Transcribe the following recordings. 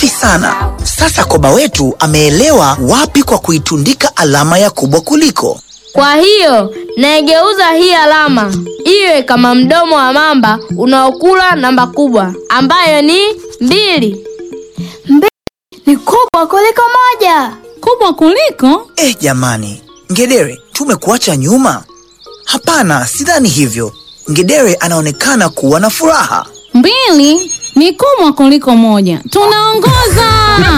Safi sana. Sasa koba wetu ameelewa wapi kwa kuitundika alama ya kubwa kuliko. Kwa hiyo naigeuza hii alama iwe kama mdomo wa mamba unaokula namba kubwa ambayo ni mbili. Ni kubwa kuliko moja. Kubwa kuliko? Eh, jamani, Ngedere, tumekuacha nyuma? Hapana, sidhani hivyo. Ngedere anaonekana kuwa na furaha. Mbili ni kubwa kuliko moja. Tunaongoza!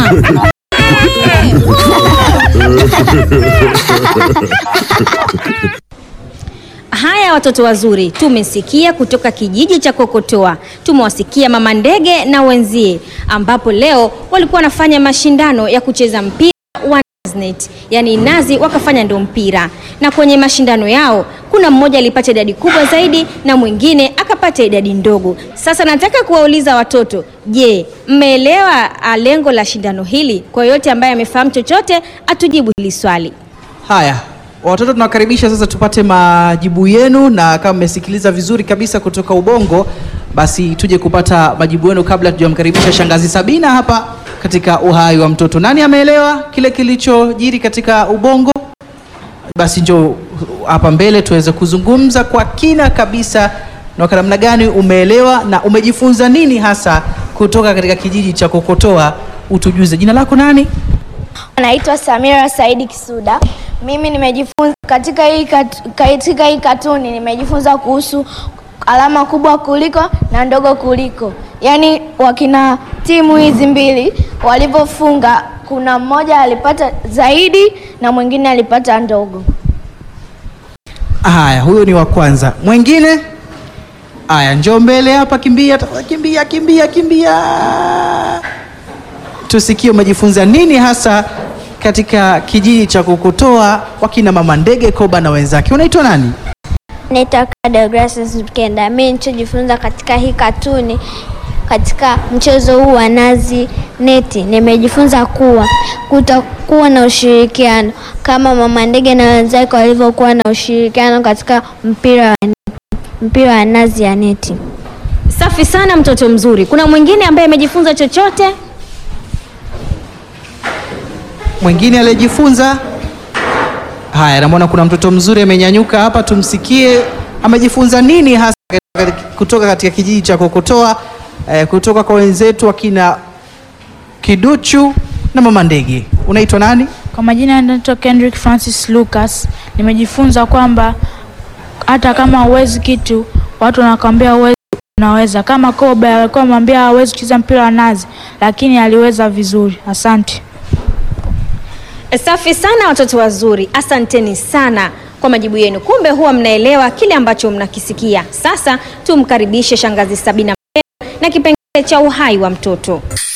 Haya watoto wazuri, tumesikia kutoka kijiji cha Kokotoa, tumewasikia mama ndege na wenzie, ambapo leo walikuwa wanafanya mashindano ya kucheza mpira wa net, yaani nazi wakafanya ndo mpira, na kwenye mashindano yao kuna mmoja alipata idadi kubwa zaidi na mwingine akapata idadi ndogo. Sasa nataka kuwauliza watoto, je, mmeelewa ah, lengo la shindano hili? Kwa yote ambaye amefahamu chochote atujibu hili swali. Haya, watoto tunawakaribisha sasa tupate majibu yenu, na kama mmesikiliza vizuri kabisa kutoka Ubongo, basi tuje kupata majibu yenu kabla tujamkaribisha shangazi Sabina hapa katika uhai wa mtoto. Nani ameelewa kile kilichojiri katika Ubongo? Basi njoo hapa mbele tuweze kuzungumza kwa kina kabisa, na kwa namna gani umeelewa na umejifunza nini hasa kutoka katika kijiji cha Kokotoa. Utujuze, jina lako nani? Naitwa Samira Saidi Kisuda. Mimi nimejifunza katika hii kat, katika hii katuni nimejifunza kuhusu alama kubwa kuliko na ndogo kuliko. Yaani wakina timu hizi mbili walivyofunga, kuna mmoja alipata zaidi na mwingine alipata ndogo. Haya, huyo ni wa kwanza. Mwingine? Haya, njoo mbele hapa, kimbia, tafadhali, kimbia, kimbia, kimbia. Tusikie umejifunza nini hasa katika kijiji cha Kokotoa, wakina mama ndege Koba na wenzake. Unaitwa nani? Naitwa Deogratias Mkenda. Mimi nilichojifunza katika hii katuni katika mchezo huu wa nazi neti, nimejifunza kuwa kutakuwa na ushirikiano kama mama ndege na wenzake walivyokuwa na ushirikiano katika mpira wa neti, mpira wa nazi ya neti. Safi sana mtoto mzuri. Kuna mwingine ambaye amejifunza chochote? Mwingine aliyejifunza? Haya, namwona kuna mtoto mzuri amenyanyuka hapa, tumsikie amejifunza nini hasa katika- kutoka katika kijiji cha Kokotoa, eh, kutoka kwa wenzetu wakina Kiduchu na mama ndege. Unaitwa nani? Kwa majina naitwa Kendrick Francis Lucas. Nimejifunza kwamba hata kama huwezi kitu, watu wanakwambia huwezi, unaweza. Kama Kobe alikuwa amwambia hawezi kucheza mpira wa nazi, lakini aliweza vizuri. Asante. Safi sana watoto wazuri, asanteni sana kwa majibu yenu. Kumbe huwa mnaelewa kile ambacho mnakisikia. Sasa tumkaribishe shangazi Sabina Mpelo na kipengele cha uhai wa mtoto.